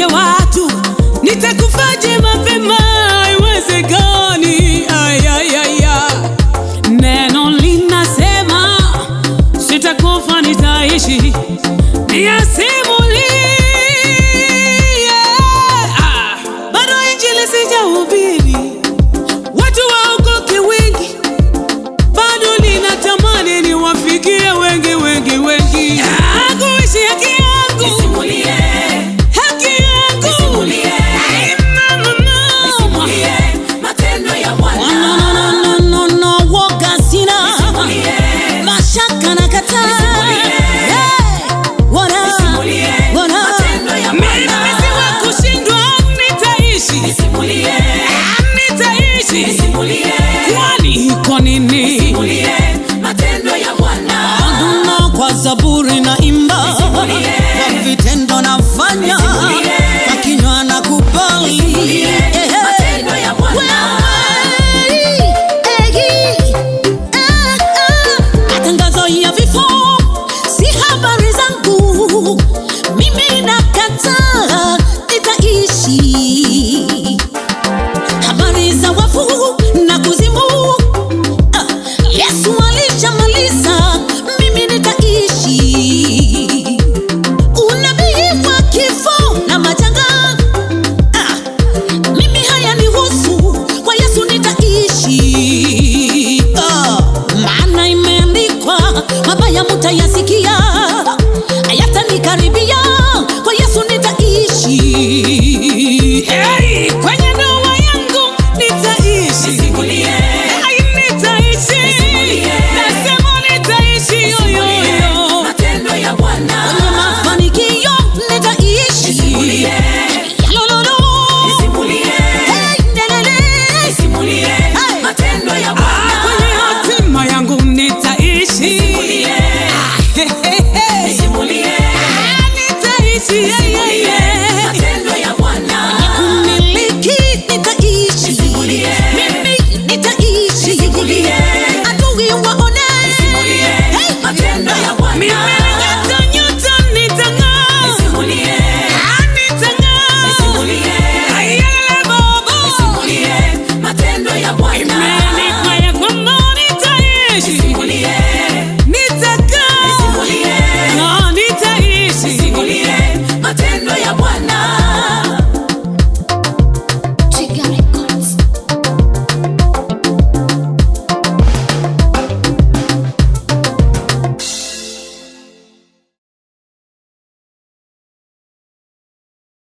niambie watu nitakufaje mapema haiwezekani ayayaya neno linasema sitakufa nitaishi niyasimulie Ah, bado injili sijahubiri watu waokoke wengi bado ninatamani niwafikie wengi wengi wengi Ah, kuishi haki yangu Nisimulie, haki yangu Nisimulie. Ay, mama, mama. nisimulie matendo ya No, Bwana. no, no, no, no, no, woga sina Nisimulie, mashaka na kataa Nisimulie. Wana, nisimulie wana. matendo ya Mimi Bwana. si wa kushindwa nitaishi Nisimulie, nitaishi nisimulie, kwani kwa nini nisimulie matendo ya Bwana. Aduna kwa zaburi na imba Nisimulie. kwa vitendo nafanya Nisimulie. kwa kinywa na kubali Nisimulie matendo ya Bwana. matangazo ya vifo si habari zangu mimi nakataa nitaishi habari za wafu na kuzimu ah, yesu alishamaliza mimi nitaishi unabii wa kifo na majanga ah, mimi hayanihusu kwa yesu nitaishi ah, maana imeandikwa mabaya mutayasikia hayatanikaribia kwa yesu nitaishi Hey, kwenye ndoa yangu nitaishi Nisimulie, Ay, nitaishi Nisimulie. nasema nitaishi yoyoyo matendo ya Bwana. kwenye mafanikio nitaishi Nisimulie, Yalololo. nisimulie, Hey, lelele. nisimulie matendo ya Ah, Bwana. kwenye hatima yangu nitaishi Nisimulie, Hey, hey, hey. nisimulie, Ah, nitaishi yeah, yeah, yeah.